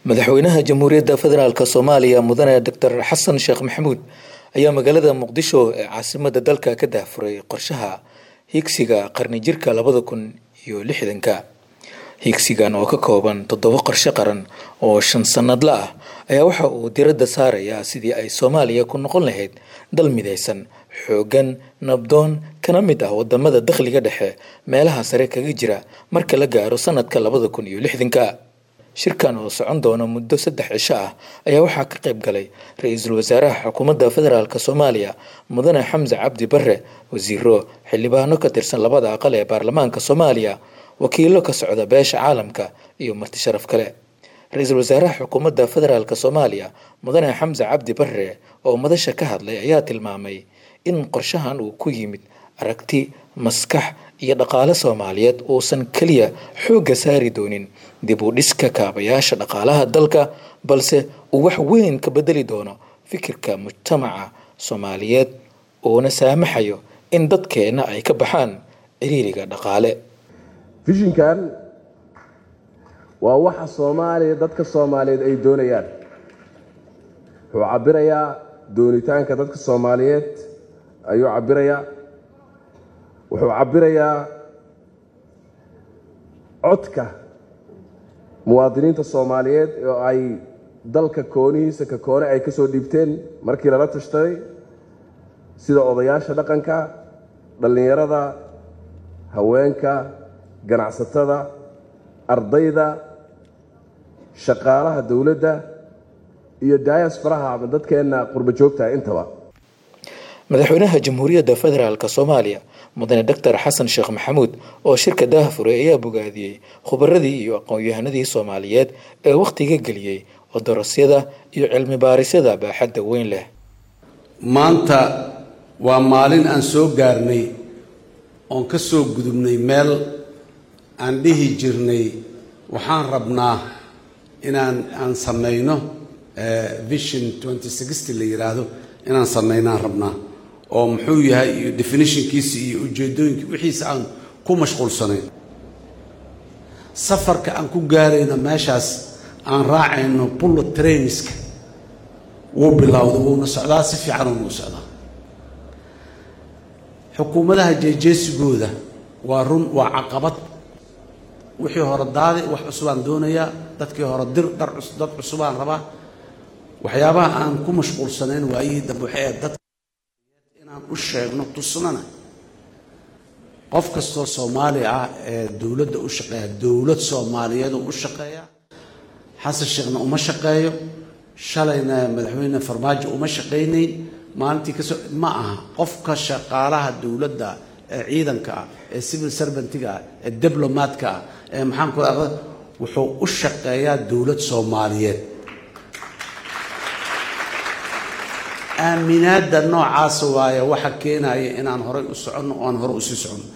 madaxweynaha jamhuuriyadda federaalk soomaaliya mudane doctor xasan sheekh maxamuud ayaa magaalada muqdisho ee caasimada dalka ka daahfuray qorshaha higsiga qarni jirka labada kun iyo lixdanka higsigan oo ka kooban toddoba qorshe qaran oo shan sanadla ah ayaa waxa uu diradda saarayaa sidii ay soomaaliya ku noqon lahayd dal midaysan xoogan nabdoon kana mid ah wadamada dakhliga dhexe meelaha sare kaga jira marka la gaaro sanadka labada kun iyo lixdanka shirkan oo socon doona muddo saddex cisho ah ayaa waxaa ka qayb galay ra-iisul wasaaraha xukuumadda federaalk soomaaliya mudane xamse cabdi bare wasiiro xildhibaano ka tirsan labada aqal ee baarlamaanka soomaaliya wakiilo ka socda beesha caalamka iyo marti sharaf kale ra-iisul wasaaraha xukuumadda federaalk soomaaliya mudane xamse cabdi bare oo madasha ka hadlay ayaa tilmaamay in qorshahan uu ku yimid aragti maskax iyo dhaqaale soomaaliyeed uusan keliya xoogga saari doonin dib u dhiska kaabayaasha dhaqaalaha dalka balse uu wax weyn ka bedeli doono fikirka mujtamaca soomaaliyeed uuna saamaxayo in dadkeenna ay ka baxaan ciriiriga dhaqaale fishinkan waa waxa soomaaliya dadka soomaaliyeed ay doonayaan wuxuu cabirayaa doonitaanka dadka soomaaliyeed ayuu cabirayaa wuxuu cabirayaa codka muwaadiniinta soomaaliyeed oo ay dalka koonihiisa ka koone ay ka soo dhiibteen markii lala tashtaday sida odayaasha dhaqanka dhallinyarada haweenka ganacsatada ardayda shaqaalaha dowladda iyo diasfaraha ama dadkeenna qurba joogtaha intaba madaxweynaha jamhuuriyadda federaalk soomaaliya mudane doctor xasan sheekh maxamuud oo shirka daahfuray ayaa bogaadiyey khubaradii iyo aqoon-yahanadii soomaaliyeed ee wakhtiga geliyey odorosyada iyo cilmi baarisyada baaxadda weyn leh maanta waa maalin aan soo gaarnay oon ka soo gudubnay meel aan dhihi jirnay waxaan rabnaa inaan aan samayno vision twenty sixty la yidhaahdo inaan samaynaan rabnaa oo muxuu yahay iyo definitionkiisa iyo ujeedooyinki wixiisa aan ku mashquulsanayn safarka aan ku gaarayno meeshaas aan raacayno bullet trainska wuu bilowda wuuna socdaa si fiican uuna u socdaa xukuumadaha jeejeesigooda waa run waa caqabad wixii hore daadi wax cusubaan doonayaa dadkii hore dir dhar dad cusubaan rabaa waxyaabaha aan ku mashquulsanayn waayihii dambe waxay ahayd dadka inaan u sheegno tusnana qof kastoo soomaali ah ee dowladda u shaqeeya dowlad soomaaliyeed u shaqeeya xasan sheekhna uma shaqeeyo shalayna madaxweyne farmaajo uma shaqaynayn maalintii kasoo ma aha qofka shaqaalaha dowladda ee ciidanka ah ee civil servantiga ah ee diblomaadka ah ee maxaan ku wuxuu u shaqeeyaa dowlad soomaaliyeed aaminaadda noocaasa waaye waxa keenaya inaan horay u soconno oo aan hore usii soconno